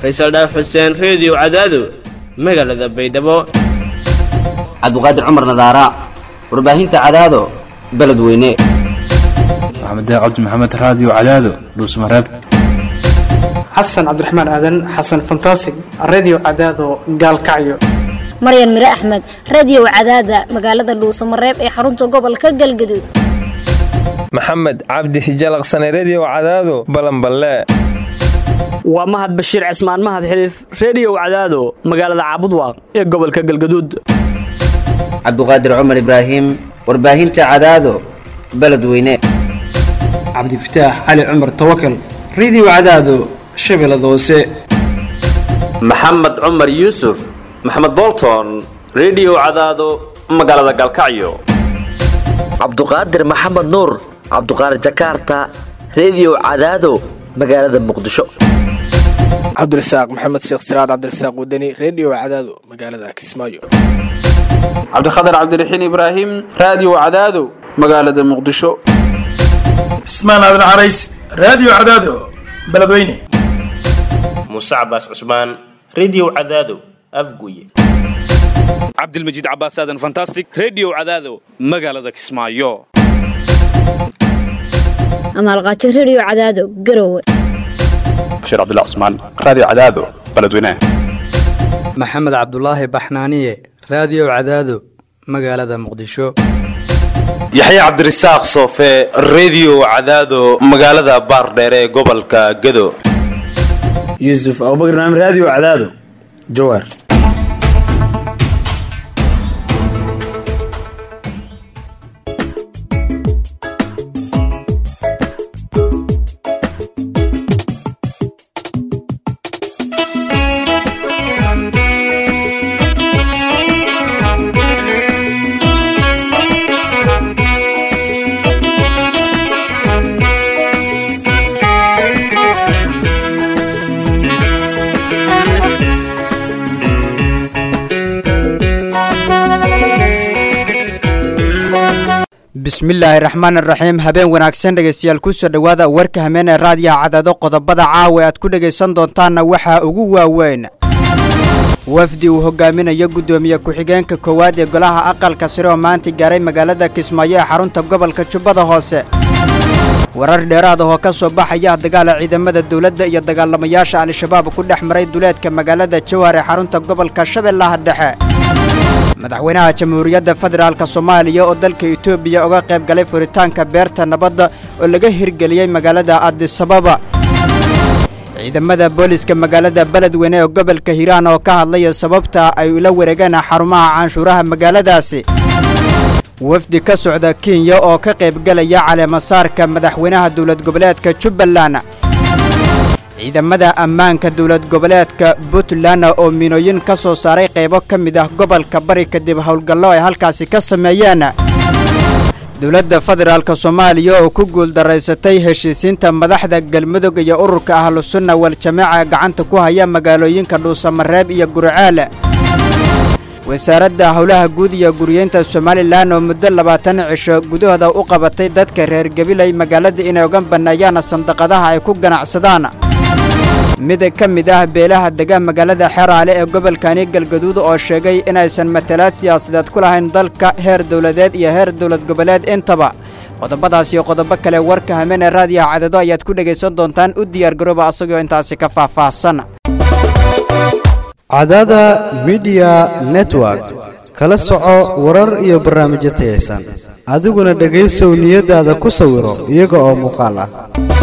faysal dhaaf xuseen reediyo cadaado magaalada baydhabo cabdiqaadir cumar nadaara warbaahinta cadaado beledweyne maxamed cabdi maxamed raadiyo cadaado dhuusmareeb xasan cabdiraxmaan aadan xasan fantasig redio cadaado gaalkacyo maryan mire axmed radiyow cadaada magaalada dhuusamareeb ee xarunta gobolka galgaduud maxamed cabdi hijalaqsane rediyow cadaado balanballe waa mahad bashiir cismaan mahad xiliif rediyow cadaado magaalada caabudwaaq ee gobolka galgaduud cabdiqaadir cumar ibraahim warbaahinta cadaado beledweyne cabdifataax cali cumar tawakal redio cadaado shabeellada hoose maxamed cumar yuusuf maxamed bolton rediyow cadaado magaalada galkacyo cabduqaadir maxamed nuur cabduqaadir jakaarta rediyow cadaado magaalada muqdisho cabdirasaaq maxamed sheekh siraad cabdirasaaq wadani rediyo cadaado magaalada kismaayo cabdikhatar cabdiraxiin ibraahim raadiyo cadaado magaalada muqdisho cismaan aadan carays raadiyo cadaado beledweyne muuse cabaas cusmaan rediyo cadaado afguye cabdilmajiid cabaas aadan fantastic rediyo cadaado magaalada kismaayo amaalqaajo rediyo cadaado garowe bashiir cabdullah cusmaan raadiyo cadaado beledweyne maxamed cabdulaahi baxnaaniye raadiyo cadaado magaalada muqdisho yaxye cabdirasaaq soofe rediyo cadaado magaalada baardheere ee gobolka gado yuusuf abubakar naam raadiyo cadaado jawaar bismillaahi raxmaan raxiim habeen wanaagsan dhegeystayaal kusoo dhowaada warka hameen ee raadiyaha cadaado qodobada caawa aad ku dhegaysan doontaanna waxaa ugu waaweyn wafdi uu hogaaminayo guddoomiye ku-xigeenka koowaad ee golaha aqalka sare oo maanta gaaray magaalada kismaayo ee xarunta gobolka jubbada hoose warar dheeraad ah oo ka soo baxaya dagaala ciidamada dowladda iyo dagaalamayaasha al-shabaab ku dhex maray duleedka magaalada jowhar ee xarunta gobolka shabeellaha dhexe madaxweynaha jamhuuriyadda federaalk soomaaliya oo dalka etoobiya uga qayb galay furitaanka beerta nabadda oo laga hirgeliyey magaalada adisababa ciidamada booliska magaalada beledweyne ee gobolka hiiraan oo ka hadlaya sababta ay ula wareegeen xarumaha canshuuraha magaaladaasi wafdi ka socda kenya oo ka qaybgalaya caleemasaarka madaxweynaha dowlad goboleedka jubbaland ciidamada ammaanka dowlad goboleedka puntland oo miinooyin ka soo saaray qaybo ka mid ah gobolka bari kadib howlgallo ay halkaasi ka sameeyeen dowladda federaalk soomaaliya oo ku guuldaraysatay heshiisiinta madaxda galmudug iyo ururka ahlusunna wal-jamaaca gacanta ku haya magaalooyinka dhuusamareeb iyo gurceel wasaaradda howlaha guud iyo guriyeynta somalilan oo muddo labaatan cisho gudahooda u qabatay dadka reer gabilay magaalada inay uga banneeyaan sandaqadaha ay ku ganacsadaan mid ka mid ah beelaha dega magaalada xeraale ee gobolkani galgaduud oo sheegay inaysan matalaad siyaasadeed ku lahayn dalka heer dowladeed iyo heer dowlad goboleed intaba qodobadaas iyo qodobo kale warka hameen ee raadiyaha cadado ayaad ku dhegaysan doontaan u diyaargarooba asagoo intaasi ka faahfaahsan cadada midiya network kala soco warar iyo barnaamijyo tayaysan adiguna dhegaysow niyadaada ku sawiro iyaga oo muuqaal ah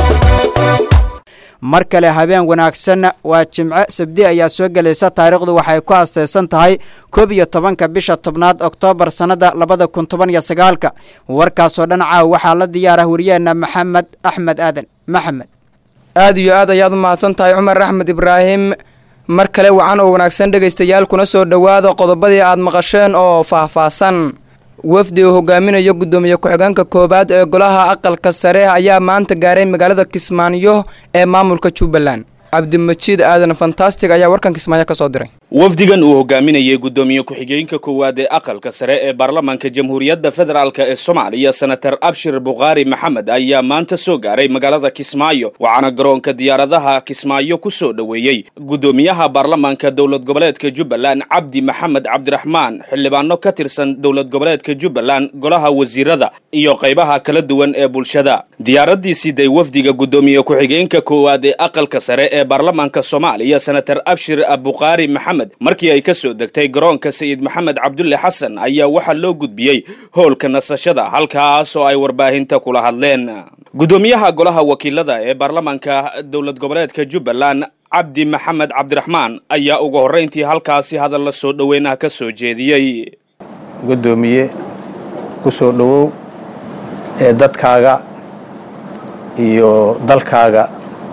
mar kale habeen wanaagsan waa jimco sabdi ayaa soo gelaysa taariikhdu waxay ku astaysan tahay koob iyo tobanka bisha tobnaad oktoobar sannada labada kun toban iyo sagaalka warkaasoo dhan caaw waxaa la diyaarah wariyeenna maxamed axmed aadan maxamed aad iyo aad ayaad u mahadsan tahay cumar axmed ibraahim mar kale wacan oo wanaagsan dhegaystayaal kuna soo dhowaada qodobadii aad maqasheen oo faahfaahsan wafdi uu hogaaminayo guddoomiye ku-xigeenka koowaad ee golaha aqalka sare ayaa maanta gaaray magaalada kismaayo ee maamulka jubbaland cabdimajiid aadan fantastic ayaa warkan kismaayo ka soo diray wafdigan uu hogaaminayay guddoomiye ku-xigeenka koowaad ee aqalka sare ee baarlamaanka jamhuuriyadda federaalk ee soomaaliya senator abshir bukhaari maxamed ayaa maanta soo gaaray magaalada kismaayo waxaana garoonka diyaaradaha kismaayo ku soo dhoweeyey guddoomiyaha baarlamaanka dowlad goboleedka jubbaland cabdi maxamed cabdiraxmaan xildhibaano ka tirsan dowlad goboleedka jubbaland golaha wasiirada iyo qaybaha kala duwan ee bulshada diyaaradii siday wafdiga guddoomiye ku-xigeenka koowaad ee aqalka sare ee baarlamaanka soomaaliya senator abshir bukhaari maxamed markii ay ka soo degtay garoonka sayid maxamed cabdulle xasan ayaa waxaa loo gudbiyey howlka nasashada halkaas oo ay warbaahinta kula hadleen guddoomiyaha golaha wakiilada ee baarlamaanka dowlad goboleedka jubbaland cabdi maxamed cabdiraxmaan ayaa ugu horrayntii halkaasi hadalla soo dhoweyn ah ka soo jeediyey guddoomiye ku soo dhowow ee dadkaaga iyo dalkaaga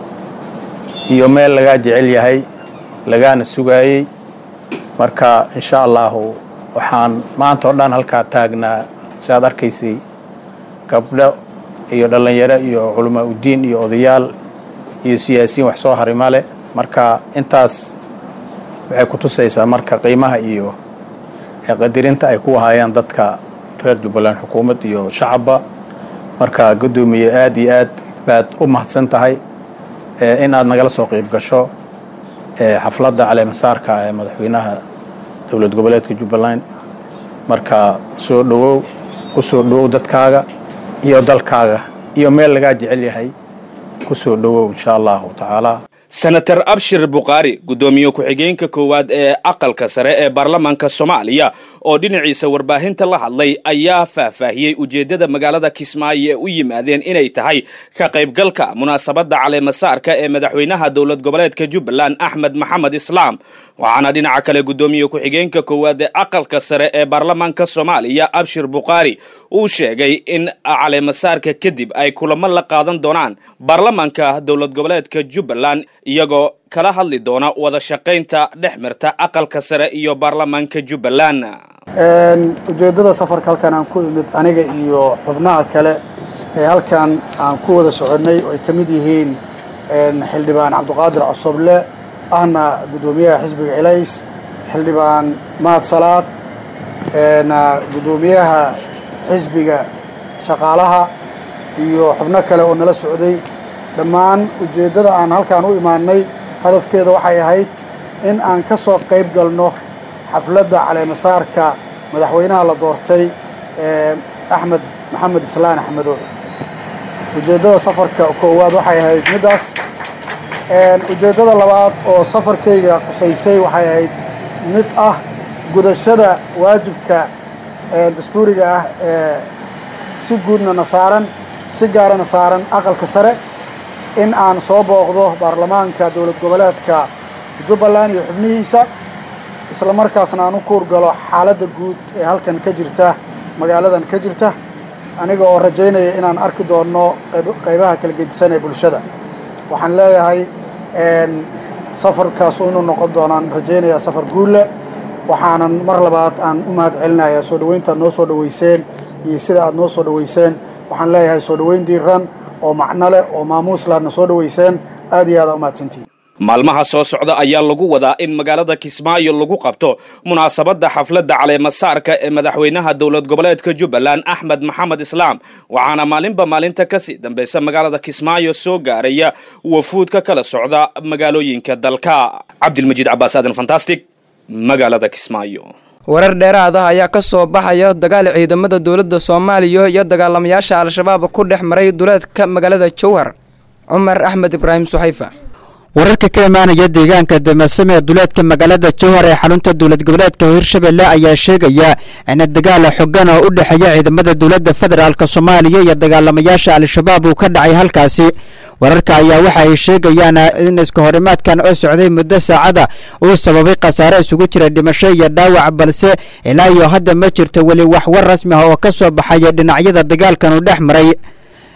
iyo meel lagaa jecel yahay lagaana sugaayey marka insha allahu waxaan maanta oo dhan halkaa taagnaa si aad arkaysay gabdho iyo dhallinyaro iyo culamaa uddiin iyo odayaal iyo siyaasiyiin wax soo harima leh marka intaas waxay ku tusaysaa marka qiimaha iyo qadirinta ay ku haayaan dadka reer jubbaland xukuumad iyo shacabba marka guddoomiye aad iyo aad baad u mahadsan tahay in aad nagala soo qayb gasho xafladda caleemasaarka ee madaxweynaha dowlad goboleedka jubbaland marka soo dhowow ku soo dhowow dadkaaga iyo dalkaaga iyo meel lagaa jecel yahay ku soo dhowow insha allahu tacaala senator abshir bukhaari guddoomiye ku-xigeenka koowaad ee aqalka sare ee baarlamaanka soomaaliya oo dhinaciisa warbaahinta la hadlay ayaa faahfaahiyey ujeeddada magaalada kismaayo ee u yimaadeen inay tahay ka qaybgalka munaasabadda caleemasaarka ee madaxweynaha dowlad goboleedka jubbaland axmed maxamed islaam waxaana dhinaca kale guddoomiye ku-xigeenka koowaad ee aqalka sare ee baarlamaanka soomaaliya abshir bukhaari uu sheegay in caleemasaarka kadib ay kulamo la qaadan doonaan baarlamaanka dowlad goboleedka jubbaland iyagoo kala hadli doona wada shaqaynta dhex mirta aqalka sare iyo baarlamaanka jubbaland ujeeddada safarka halkan aan ku imid aniga iyo xubnaha kale ee halkan aan ku wada soconnay oo ay ka mid yihiin xildhibaan cabdiqaadir cosoble ahna guddoomiyaha xisbiga elays xildhibaan mahad salaad guddoomiyaha xisbiga shaqaalaha iyo xubno kale oo nala socday dhammaan ujeeddada aan halkaan u imaanay hadafkeeda waxay ahayd in aan ka soo qayb galno xafladda caleemasaarka madaxweynaha la doortay axmed maxamed islaan axmedo ujeeddada safarka koowaad waxay ahayd middaas ujeeddada labaad oo safarkayga qusaysay waxay ahayd mid ah gudashada waajibka dastuuriga ah ee si guudna na saaran si gaarana saaran aqalka sare in aan soo booqdo baarlamaanka dowlad goboleedka jubbaland iyo xubnihiisa isla markaasna aan u kuur galo xaaladda guud ee halkan ka jirta magaaladan ka jirta aniga oo rajaynaya inaan arki doonno qaybaha kala gedisan ee bulshada waxaan leeyahay safarkaasu inuu noqon doonaan rajaynayaa safar guulle waxaanan mar labaad aan u mahad celinayaa soo dhoweynta aad noo soo dhoweyseen iyo sida aad noo soo dhoweyseen waxaan leeyahay soo dhoweyn diiran oo macno leh oo maamuus laadna soo dhoweyseen aad iyo aad aa u mahadsantihin maalmaha soo socda ayaa lagu wadaa in magaalada kismaayo lagu qabto munaasabadda xafladda caleemasaarka ee madaxweynaha dowlad goboleedka jubbaland axmed maxamed islaam waxaana maalinba maalinta kasii dambaysa magaalada kismaayo soo gaaraya wafuud ka kala socda magaalooyinka dalka cabdilmajiid cabaas aadan fantastic magaalada kismaayo warar dheeraad ah ayaa ka soo baxaya dagaal ciidamada dowladda soomaaliya iyo dagaalamayaasha al-shabaab ku dhex maray duleedka magaalada jowhar cumar axmed ibraahim suxayfa wararka ka imaanaya deegaanka damasame ee duleedka magaalada jowhar ee xarunta dowlad goboleedka hirshabelle ayaa sheegaya in dagaal xogan oo u dhexeeya ciidamada dowladda federaalk soomaaliya iyo dagaalamayaasha al-shabaab uu ka dhacay halkaasi wararka ayaa waxa ay sheegayaan in iska horimaadkan oo socday muddo saacada uu sababay khasaare isugu jira dhimasho iyo dhaawac balse ilaa iyo hadda ma jirto weli wax war rasmi ah oo ka soo baxaya dhinacyada dagaalkan uu dhex maray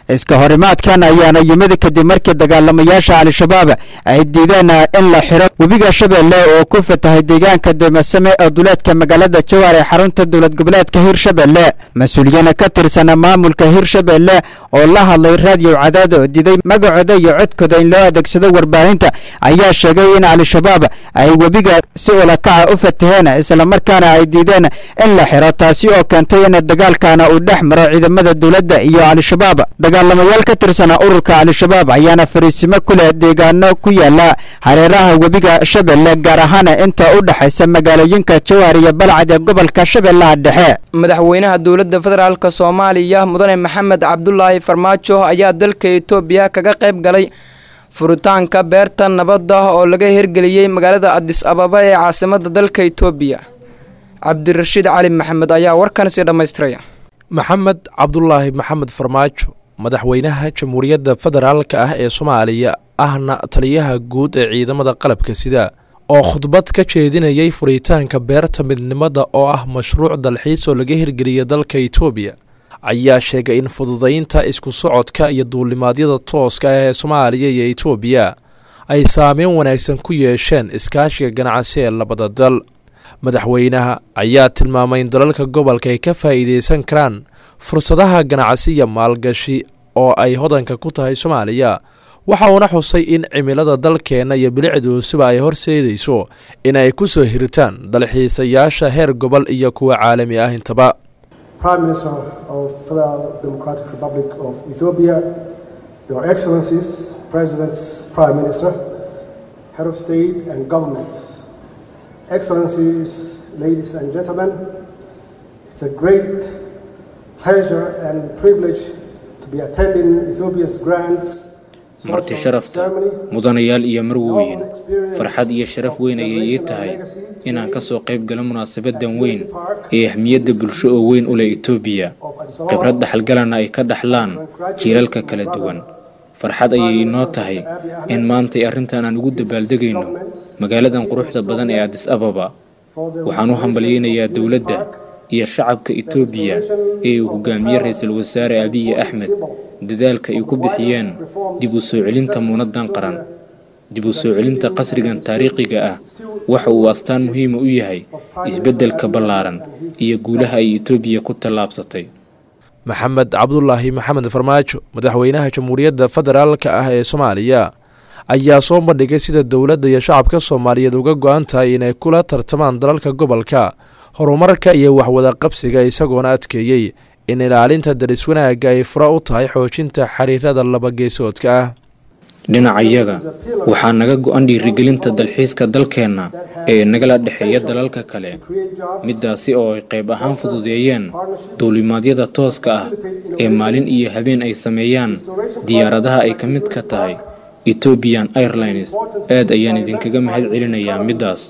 iska horimaadkan ayaana yimid kadib markii dagaalamayaasha al-shabaab ay diideen in la xiro webiga shabeelle oo ku fatahay deegaanka deemasame ee duleedka magaalada jawaar ee xarunta dowlad goboleedka hirshabelle mas-uuliyiin ka tirsan maamulka hirshabelle oo la hadlay raadiyo cadaad oo diiday magacooda iyo codkooda in loo adeegsado warbaahinta ayaa sheegay in al-shabaab ay webiga si ulakaca u fataheen islamarkaana ay diideen in la xiro taasi oo keentay in dagaalkana uu dhex maro ciidamada dowladda iyo al-shabaab dagaalamayaal ka tirsan ururka al-shabaab ayaana fariisimo ku leh deegaano ku yaala hareeraha webiga shabeelle gaar ahaan inta u dhexaysa magaalooyinka jawaar iyo balcad ee gobolka shabeellaha dhexe madaxweynaha dowladda federaalk soomaaliya mudane maxamed cabdulaahi farmaajo ayaa dalka etoobiya kaga qayb galay furitaanka beerta nabadda oo laga hirgeliyey magaalada adis ababa ee caasimada dalka etoobiya cabdirashiid cali maxamed ayaa warkan sii dhammaystiraya maxamed cabdulaahi maxamed farmaajo madaxweynaha jamhuuriyadda federaalka ah ee soomaaliya ahna taliyaha guud ee ciidamada qalabka sida oo khudbad ka jeedinayay furitaanka beerta midnimada oo ah mashruuc dalxiis oo laga hirgeliya dalka etoobiya ayaa sheegay in fududaynta isku socodka iyo duulimaadyada tooska ah ee soomaaliya iyo etoobiya ay saameyn wanaagsan ku yeesheen iskaashiga ganacsi ee labada dal madaxweynaha ayaa tilmaamay in dalalka gobolka ay ka faa'iideysan karaan fursadaha ganacsi iyo maalgashi oo ay hodanka ku tahay soomaaliya waxa uuna xusay in cimilada dalkeenna iyo bilicduusuba ay horseedayso in ay ku soo hiritaan dalxiisayaasha heer gobol iyo kuwa caalami ah intaba Prime Minister of Federal Democratic Republic of Ethiopia, Your Excellencies, Presidents, Prime Minister, Head of State and Governments, Excellencies, ladies and gentlemen, it's a great pleasure and privilege to be attending Ethiopia's grand marti sharafta mudanayaal iyo marweyn farxad iyo sharaf weyn ayay ii tahay inaan ka soo qayb galo munaasabadan weyn ee ahmiyadda bulsho oo weyn u leh etoobiya khibrad dhaxalgalana ay ka dhaxlaan jiilalka kala duwan farxad ayay inoo tahay in maantay arrintan aan ugu dabaaldegayno magaaladan quruxda badan ee adis ababa waxaan u hambalyaynayaa dowladda iyo shacabka etoobiya ee uu hogaamiye ra-iisul wasaare abiyi axmed dadaalka ay ku bixiyeen dib u soo celinta muunaddan qaran dib u soo celinta qasrigan taariikhiga ah waxa uu astaan muhiima u yahay isbeddelka ballaaran iyo guulaha ay etoobiya ku tallaabsatay maxamed cabdulaahi maxamed farmaajo madaxweynaha jamhuuriyadda federaalka ah ee soomaaliya ayaa soo bandhigay sida dowladda iyo shacabka soomaaliyeed uga go-an tahay inay kula tartamaan dalalka gobolka horumarka iyo waxwada qabsiga isagoona adkeeyey in ilaalinta daris wanaagga ay fura u tahay xoojinta xiriirada labageesoodka ah dhinacayaga waxaa naga go-an dhiirigelinta dalxiiska dalkeenna ee nagala dhexeeya dalalka kale middaasi oo ay qayb ahaan fududeeyeen duulimaadyada tooska ah ee maalin iyo habeen ay sameeyaan diyaaradaha ay ka mid ka tahay ethoobian airlines aad ayaan idinkaga mahad celinayaa middaas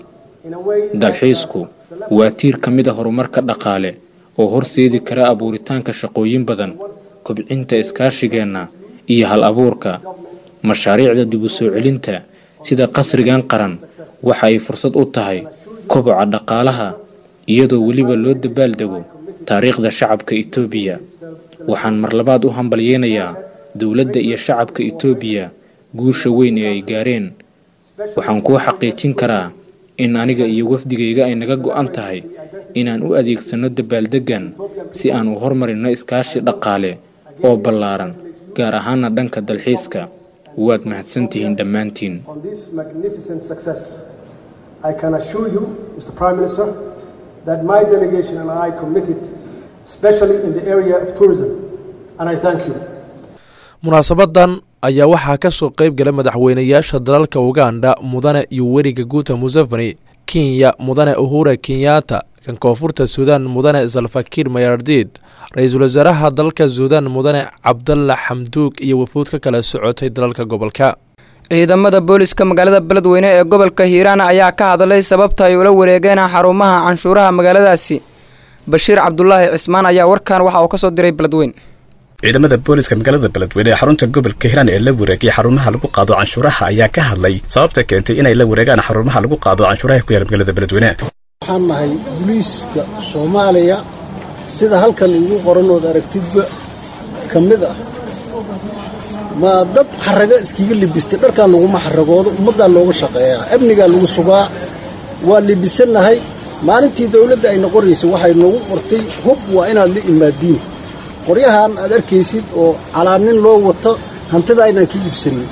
dalxiisku waa tiir ka mid a horumarka dhaqaale oo horseedi kara abuuritaanka shaqooyin badan kobcinta iskaashigeenna iyo hal abuurka mashaariicda dib u soo celinta sida qasrigan qaran waxa ay fursad u tahay koboca dhaqaalaha iyadoo weliba loo dabaaldego taariikhda shacabka etoobiya waxaan mar labaad u hambalyeynayaa dowladda iyo shacabka etoobiya guusha weyn ee ay gaareen waxaan kuu xaqiijin karaa in aniga iyo wafdigayga ay naga go'an tahay inaan u adeegsanno dabaaldeggan si aan u hormarinno iskaashi dhaqaale oo ballaaran gaar ahaana dhanka dalxiiska waad mahadsantihiin dhammaantiin on this magnificent success. I can assure you, Mr. Prime Minister, that my delegation and I committed, especially in the area of tourism, and I thank you. munaasabadan ayaa waxaa ka soo qayb galay madaxweynayaasha dalalka uganda mudane iyo weriga guuta museveni kenya mudane uhura kenyatta kan koonfurta suudaan mudane salfakiir mayardid ra-iisul wasaaraha dalka suudaan mudane cabdalla xamduug iyo wafuud ka kala socotay dalalka gobolka ciidamada booliska magaalada beledweyne ee gobolka hiiraan ayaa ka hadlay sababta ay ula wareegeen xarumaha canshuuraha magaaladaasi bashiir cabdulaahi cismaan ayaa warkan waxa uu ka soo diray beledweyn ciidamada booliska magaalada beledweyne ee xarunta gobolka hiiraan ee la wareegay xarumaha lagu qaado canshuuraha ayaa ka hadlay sababta keentay inay la wareegaan xarumaha lagu qaado canshuuraha ku yaala magaalada beledweyne waxaan nahay booliiska soomaaliya sida halkan igu qoran ood aragtidba ka mid ah ma dad xarago iskiga libistay dharkaa laguma xaragoodo ummaddaa looga shaqeeyaa amnigaa lagu sugaa waa libisannahay maalintii dawladda ay noqonaysay waxay noogu qortay hub waa inaad la imaadiin qoryahan aad arkaysid oo calaanin loo wato hantida aynaan ka iibsanin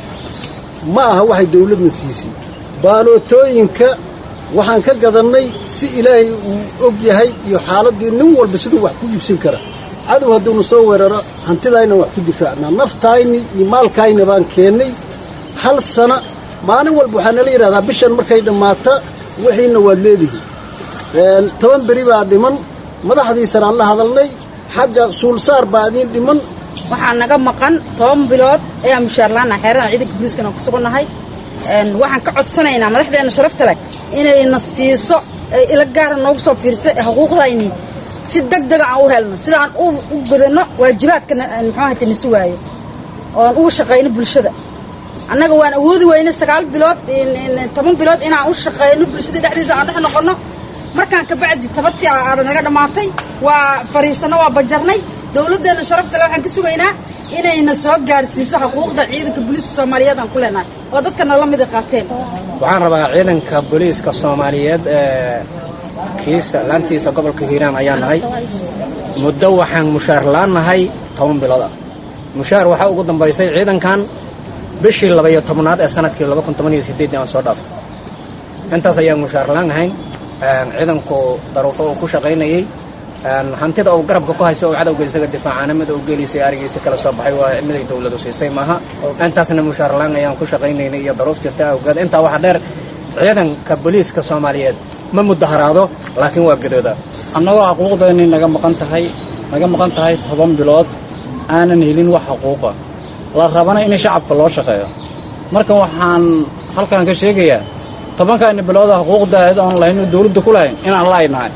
ma aha waxay dawladna siisay baalootooyinka waxaan ka gadannay si ilaahay uu og yahay iyo xaaladdii nin walba siduu wax ku iibsan kara cadow hadduuna soo weeraro hantidayna wax ku difaacnaa naftayni iyo maalkayna baan keennay hal sana maalin walba waxaa nala yidhahdaa bishan markay dhammaata wixiina waad leedihiin toban beri baa dhiman madaxdiisanaan la hadalnay xagga suulsaar baa idiin dhiman waxaa naga maqan toban bilood ayaan mushaarlaanaha xeerada ciidanka booliiskana ku sugannahay waxaan ka codsanaynaa madaxdeenna sharafta leh inayna siiso ila gaara noogu soo fiirsa xuquuqdayni si deg dega aan u helno sidaan u gudanno waajibaadka muxuahata na sugaayo oon ugu shaqayno bulshada annaga waan awoodi weyne sagaal bilood toban bilood inaan u shaqayno bulshada dhexdiisa aan dhex noqonno markaan kabacdi tabartii aada naga dhammaatay waa fariisanno waa bajarnay dowladdeenna sharafta le waxaan ka sugaynaa inayna soo gaarsiiso xuquuqda ciidanka booliiska soomaaliyeed aan ku leenahay oo dadkana la mida qaateen waxaan rabaa ciidanka booliiska soomaaliyeed ee kiisa laantiisa gobolka hiiraan ayaa nahay muddo waxaan mushaar la'aannahay toban bilood ah mushaar waxaa ugu dambaysay ciidankan bishii labaiyo tobnaad ee sanadkii laba kun toban iyo sideed aan soo dhaafay intaas ayaan mushaar la'aan ahayn ciidanku daruufo uu ku shaqaynayey hantida uu garabka ku haysto oo cadowga isaga difaacana mid uu gelisay arigiisa kala soo baxay waa miday dowladu siisay maaha intaasna mushaar la'aan ayaan ku shaqaynaynay iyo daruuf jirta awgeed intaa waxaa dheer ciidanka booliiska soomaaliyeed ma mudaharaado laakiin waa gadooda annagoo xuquuqdeennii naga maqan tahay naga maqan tahay toban bilood aanan helin wax xuquuqa la rabana in shacabka loo shaqeeyo marka waxaan halkan ka sheegayaa tobankaani bilooda xuquuqdaada oon lahayn dawladda ku lahayn inaan laaynahay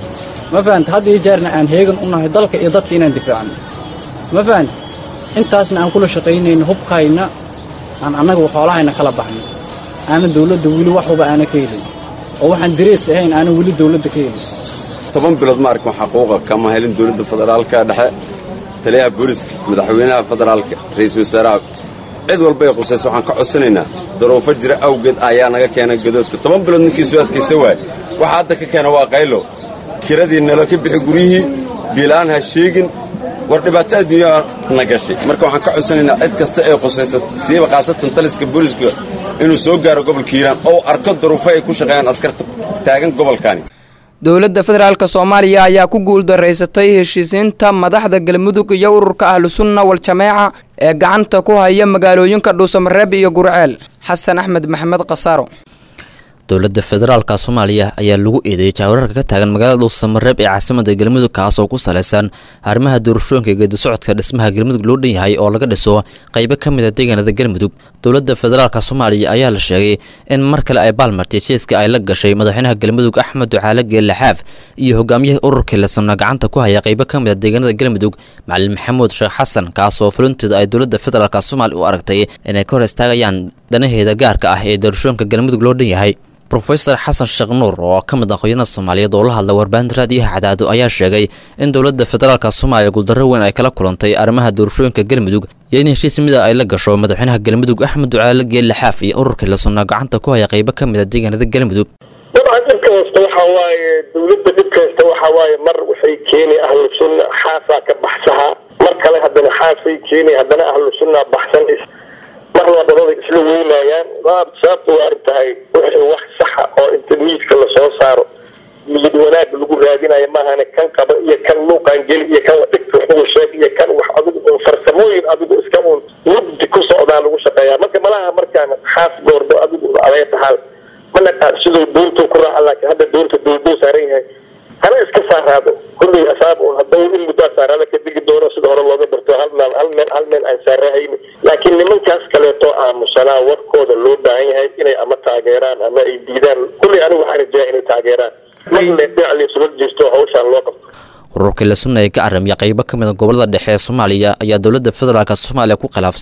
ma fahanta had iyo jeerna aan heegan u nahay dalka iyo dadka inaan difaacno ma fahanta intaasna aan kula shaqaynayno hubkayna aan annaga xoolahayna kala baxno aanan dawladda weli waxuba aana ka helin oo waxaan darees ahayn aanan weli dawladda ka helin toban bilood ma arkin xaquuqa kama helin dawladda federaalka dhexe taliyaha booliska madaxweynaha federaalka ra'iisul wasaaraha cid walba ay qusaysa waxaan ka codsanaynaa daruufo jira awgeed ayaa naga keenay gadoodka toban bilood ninkii soo adkaysa waay waxa hadda ka keena waa qaylo kiradii nalo ka bixi guryihii biilaan ha sheegin war dhibaato adduunyaa na gashay marka waxaan ka codsanaynaa cid kasta ee qusaysa siiba khaasatan taliska booliska inuu soo gaaro gobolka hiiraan oo arko daruufo ay ku shaqeeyaan askarta taagan gobolkani dowladda federaalk soomaaliya ayaa ku guuldaraysatay heshiisiinta madaxda galmudug iyo ururka ahlusunna wal-jameeca ee gacanta ku haya magaalooyinka dhuusamareeb iyo gurceel xasan axmed maxamed khasaaro dowladda federaalka soomaaliya ayaa lagu eedeeyay jaawararka ka taagan magaalada dhuusamareeb ee caasimada galmudug kaas oo ku salaysan arrimaha doorashooyinka geedi socodka dhismaha galmudug loo dhan yahay oo laga dhiso qaybo ka mid a deegaanada galmudug dowladda federaalka soomaaliya ayaa la sheegay in mar kale ay baalmartay jeeska ay la gashay madaxweynaha galmudug axmed ducaale geelle xaaf iyo hogaamiyihii ururkii lasamna gacanta ku haya qaybo ka mid a deegaanada galmudug macalin maxamuud sheekh xasan kaas oo fulinteeda ay dowladda federaalk soomaaliya u aragtay inay ka hor istaagayaan danaheeda gaarka ah ee doorashooyinka galmudug loo dhan yahay rofeor xasan sheekh nuur oo ka mid ah qoyanada soomaaliyeed oo la hadla warbaahinta raadiyaha cadaado ayaa sheegay in dowladda federaalk soomaaliya guuldarro weyn ay kala kulantay arrimaha doorashooyinka galmudug iyo in heshiis mida ay la gasho madaxweynaha galmudug axmed ducaale geelle xaaf iyo ururkii lasonnaa gacanta ku haya qaybo ka mid a deegaanada galmudug dabcan dhib kasta waxa waaye dowladda dhib kasta waxa waaye mar waxay keeni ahlu sunna xaasaa ka baxsaha mar kale haddana xaasay keeni haddana ahlu sunna baxsan mar wadamada isla weynayaan sababta waa arag tahay wixii wax saxa oo inta miidka lasoo saaro miyid wanaag lagu raadinayo maahane kan qaba iyo kan luuqaan geli iyo kan dhigta waxugu sheeg iyo kan wax adigu un farsamooyin adigu iska un mugdi ku socdaa lagu shaqeeyaa marka malaha markaan xaas goordo adigu adee tahaal mana siduu doontuu ku raaca laakiin hadda doonta dooduu saaran yahay hana iska saaraado kulley asaab un haddau in muddaa saaraada ka digi doono sida hore looga barto hal meel hal meel hal meel aan saarahayni laakiin nimankaas kaleeto aamusanaa warkooda loo baahan yahay inay ama taageeraan ama ay diidaan kulley anigu waxaan rajaya inay taageeraan marle dhinac laysula jeesto hawshaan loo qabto ururkii la sunna ee ka aramiya qaybo ka mid a gobolada dhexe ee soomaaliya ayaa dowladda federaalk soomaaliya ku khilaafsan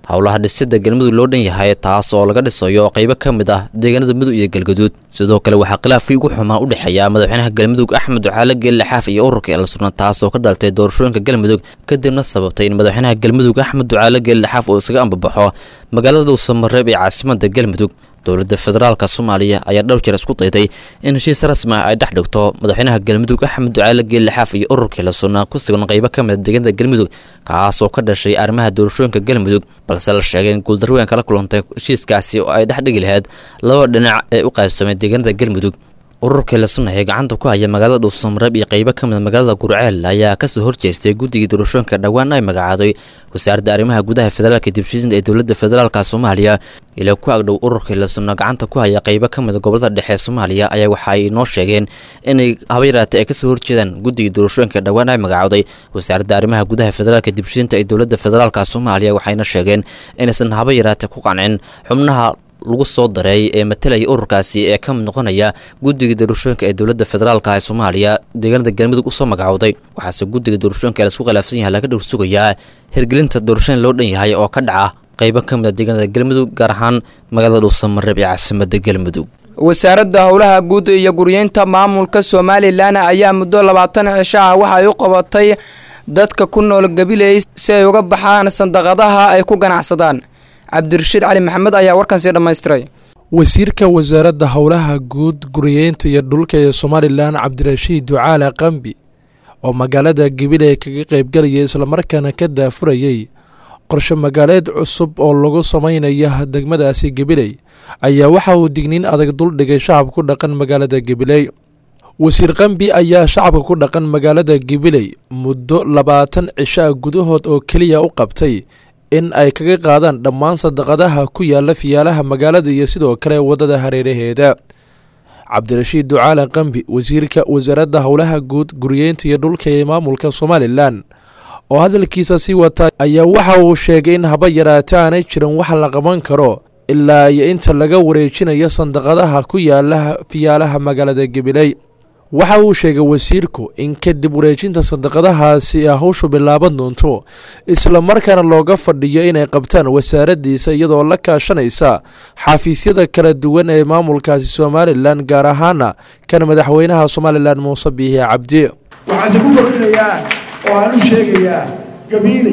howlaha dhisida galmudug loo dhan yahay taas oo laga dhisayo qaybo ka mid ah deegaanada mudug iyo galgaduud sidoo kale waxaa khilaafkii ugu xumaa u dhexeeya madaxweynaha galmudug axmed ducaale geelle xaaf iyo ururka elsunna taas oo ka daltay doorashooyinka galmudug kadibna sababtay in madaxweynaha galmudug axmed ducaale geelle xaaf uu isaga ambabaxo magaalada dhuusamareeb ee caasimada galmudug dowladda federaalka soomaaliya ayaa dhowr jeer isku dayday in heshiis rasmi ah ay dhex dhigto madaxweynaha galmudug axmed ducaale geelle xaaf iyo ururkii la sunnaa ku sugan qaybo ka mid a deegaanada galmudug kaas oo ka dhashay arrimaha doorashooyinka galmudug balse la sheegay in guuldarweyn kala kulantay heshiiskaasi oo ay dhex dhigi lahayd laba dhinac ee u qaybsamay deegaanada galmudug ururkii la sunna ee gacanta ku haya magaalada dhuusamareeb iyo qaybo ka mid a magaalada gurceel ayaa kasoo horjeestay guddigii doorashooyinka dhowaan ay magacaaday wasaaradda arrimaha gudaha federaalka dibshisinta ee dowladda federaalka soomaaliya ilaa ku agdhow ururkii la sunna gacanta ku haya qaybo ka mid a gobolada dhexe ee soomaaliya ayaa waxa ay noo sheegeen inay haba yaraatay ay kasoo horjeedaan guddigii doorashooyinka dhowaan ay magacaaday wasaaradda arrimaha gudaha federaalka dibshisinta ee dowladda federaalka soomaaliya waxayna sheegeen inaysan haba yaraatay ku qancin xubnaha lagu soo dareey ee matalaya ururkaasi ee ka mid noqonaya guddiga doorashooyinka ee dowladda federaalka ee soomaaliya deegaanada galmudug usoo magacowday waxaase guddiga doorashooyinka laisku khilaafsan yahay laga dhowr sugayaa hirgelinta doorashooyin loo dhan yahay oo ka dhaca qaybo ka mid a deegaanada galmudug gaar ahaan magaalada dhuusamareeb ee caasimada galmudug wasaaradda howlaha guud iyo guryeynta maamulka somalilan ayaa muddo labaatan cisho ah waxa ay u qabatay dadka ku nool gabiley si ay uga baxaan sandaqadaha ay ku ganacsadaan cabdirashiid cali maxamed ayaa warkan sii dhammaystiray wasiirka wasaaradda howlaha guud guriyeynta iyo dhulka ee somalilan cabdirashiid ducaale qambi oo magaalada gabiley kaga qaybgalaya islamarkaana ka daafurayay qorshe magaaleed cusub oo lagu samaynaya degmadaasi gabiley ayaa waxa uu digniin adag duldhigay shacabka ku dhaqan magaalada gabiley wasiir qambi ayaa shacabka ku dhaqan magaalada gabiley muddo labaatan cishaa gudahood oo keliya u qabtay in ay kaga qaadaan dhammaan sadaqadaha ku yaala fiyaalaha magaalada iyo sidoo kale waddada hareeraheeda cabdirashiid ducaale qambi wasiirka wasaaradda howlaha guud guriyeynta iyo dhulka ee maamulka somalilan oo hadalkiisa sii wata ayaa waxa uu sheegay in haba yaraata aanay jirin wax la qaban karo ilaa iyo inta laga wareejinayo sandaqadaha ku yaala fiyaalaha magaalada gabiley waxa uu sheegay wasiirku in kadib wareejinta sadaqadahaasi ay hawshu bilaaban doonto islamarkaana looga fadhiyo inay qabtaan wasaaraddiisa iyadoo la kaashanaysa xafiisyada kala duwan ee maamulkaasi somalilan gaar ahaana kan madaxweynaha somalilan muuse biihi cabdi waxaase ku kordhinayaa oo aan u sheegayaa gabiiley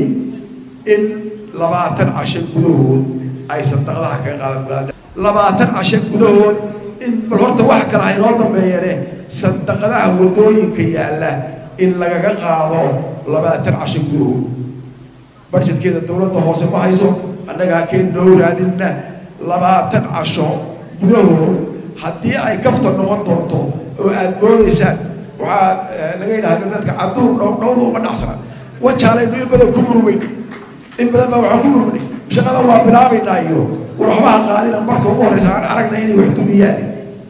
in labaatan casho gudahood ay sadaqadaha kaga qaadan labaatan casho gudahood in bal horta wax kale ha inoo dambeeyane sadaqadaha wadooyinka yaalla in lagaga qaado labaatan casho gudahood barjedkeeda dowladda hoose ma hayso annagaa keen noo raadinna labaatan casho gudahood haddii ay kafta noqon doonto oo aad moodaysaan waxaa laga yidhaha galbeedka caduur dhow dhowda uma dhacsana wajaalaynu in badan ku murmayn in badan baa waxaan ku murmanay shaqada waa bilaabaynaa iyo waxbaha qaadina marka ugu horreysa aan aragna inay wax dumiyaan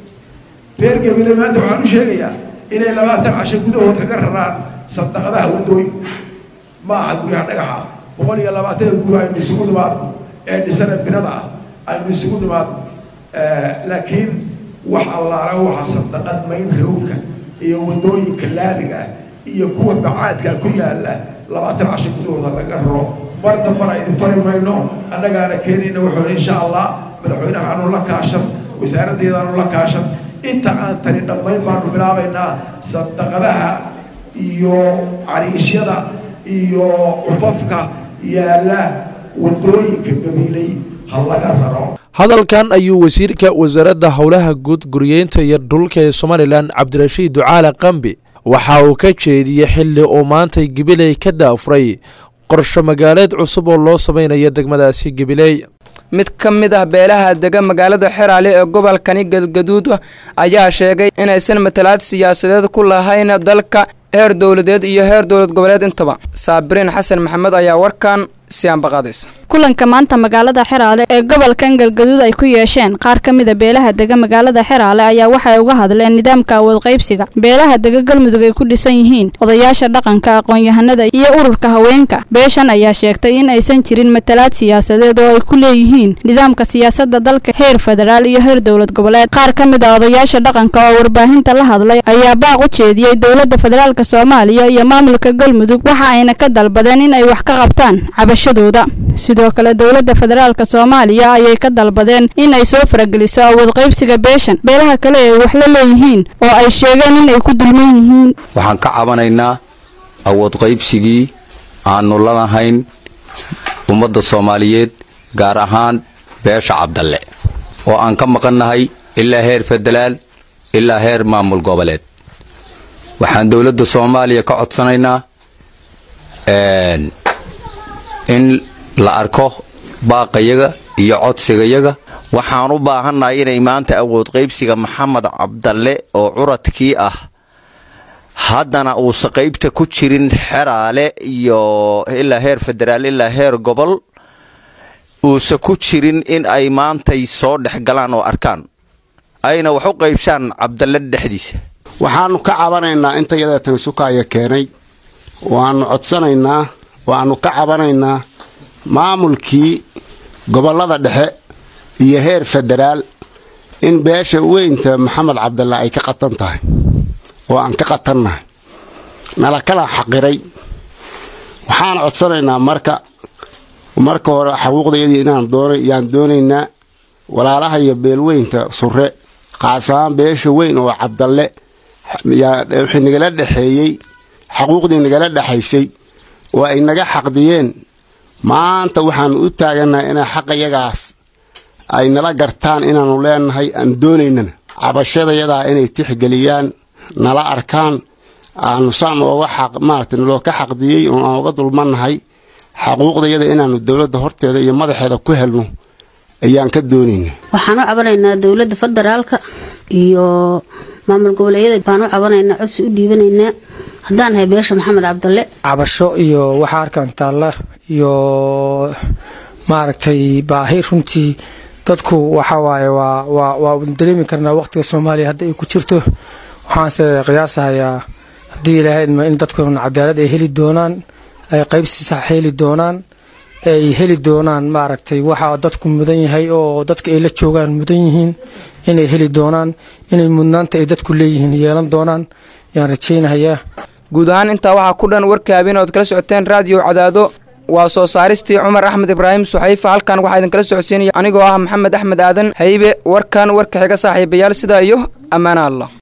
reer gabile maanta waxaan u sheegayaa inay labaatan casho gudahood kaga raraan sadaqadaha wadooyinka ma aha guryaha dhagaxa boqol iyo labaatan guri aynu isugu nimaadno ee dhisana binada ah aynu isugu nimaadno laakiin wax allaala waxa sadaqad mayn rowlka iyo wadooyinka laamiga ah iyo kuwa bacaadka ku yaala labaatan casho gudahooda laga raro mar dambana idin fari mayno annagaana keenayna wuxuu insha allah madaxweynaha aanu la kaashan wasaaraddeeda aanu la kaashan inta aan tani dhammayn baanu bilaabaynaa sadaqadaha iyo cariishyada iyo cufafka yaala wadooyinka gabiilay ha laga raro hadalkan ayuu wasiirka wasaaradda howlaha guud guriyeynta iyo dhulka ee somalilan cabdirashiid ducaale qambi waxa uu ka jeediyey xilli uu maantay gabiley ka daafuray qorshe magaaleed cusub oo loo samaynayo degmadaasi gabiley mid ka mid ah beelaha dega magaalada xeraale ee gobolkani galgaduud ayaa sheegay inaysan matalaad siyaasadeed ku lahayn dalka heer dowladeed iyo heer dowlad goboleed intaba saabiriin xasan maxamed ayaa warkan siyaanbaqaadaysa kulanka maanta magaalada xeraale ee gobolkan galgaduud ay ku yeesheen qaar ka mida beelaha dega magaalada xeraale ayaa waxay uga hadleen nidaamka awood qaybsiga beelaha dega galmudug ay ku dhisan yihiin odayaasha dhaqanka aqoon-yahanada iyo ururka haweenka beeshan ayaa sheegtay in aysan jirin matalaad siyaasadeed oo ay ku leeyihiin nidaamka siyaasadda dalka heer federaal iyo heer dowlad goboleed qaar ka mid a odayaasha dhaqanka oo warbaahinta la hadlay ayaa baaq u jeediyey dowladda federaalk soomaaliya iyo maamulka galmudug waxa ayna ka dalbadeen in ay wax ka qabtaan cabashadooda sidoo kale dowladda federaalk soomaaliya ayay ka dalbadeen in ay soo farageliso awood qaybsiga beeshan beelaha kale ay wax la leeyihiin oo ay sheegeen inay ku dulman yihiin waxaan ka cabanaynaa awood qaybsigii aanu lalahayn ummadda soomaaliyeed gaar ahaan beesha cabdalle oo aan ka maqannahay ilaa heer federaal ilaa heer maamul goboleed waxaan dowladda soomaaliya ka codsanaynaa in la arko baaqayaga iyo codsigayaga waxaan u baahannahay inay maanta awood qaybsiga maxamed cabdalle oo curadkii ah haddana uusa qaybta ku jirin xeraale iyo ilaa heer federaal ilaa heer gobol uusa ku jirin in ay maantay soo dhex galaan oo arkaan ayna wax u qaybshaan cabdalle dhexdiisa waxaannu ka cabanaynaa inta yadeetani sukaaya keenay waannu codsanaynaa waannu ka cabanaynaa maamulkii gobollada dhexe iyo heer federaal in beesha weynta maxamed cabdalle ay ka qatan tahay oo aan ka qatannahay nala kala xaqiray waxaan codsanaynaa marka marka hore xaquuqdayadii inaan yaan doonaynaa walaalaha iyo beelweynta surre qaasahaan beesha weyn oo cabdalle wixii nagala dhexeeyey xaquuqdii nagala dhexaysay oo ay naga xaqdiyeen maanta waxaannu u taagannahay inay xaqayagaas ay nala gartaan inaannu leenahay aan doonaynana cabashadayadaa inay tixgeliyaan nala arkaan aanu saan ooga xaq maarata naloo ka xaqdiyey oo aan uga dulmannahay xaquuqdayada inaannu dowladda horteeda iyo madaxeeda ku helno ayaan ka doonayna waxaan u cabanaynaa dowladda federaalka iyo maamul goboleedyada baan u cabanaynaa codsi u dhiibanaynaa haddaan ahay beesha maxamed cabdalle cabasho iyo waxa arkaan taalla iyo maaragtay baahi runtii dadku waxa waaye waa waa waa dareemi karnaa waqtiga soomaaliya hadda ay ku jirto waxaanse qiyaasahayaa haddii ilaahayma in dadkuna cadaalad ay heli doonaan ay qaybsi sax heli doonaan ay heli doonaan maaragtay waxaa dadku mudan yahay oo dadka ay la joogaan mudan yihiin inay heli doonaan inay mudnaanta ay dadku leeyihiin yeelan doonaan yaan rajaynahayaa guud ahaan intaa waxaa ku dhan warka habeen ood kala socoteen raadiyo cadaado waa soo saaristii cumar axmed ibraahim suxayfa halkan waxaa idinkala socodsiinaya anigoo ah maxamed axmed aadan haybe warkan warka xiga saaxiibayaal sidaa iyo ammaana allah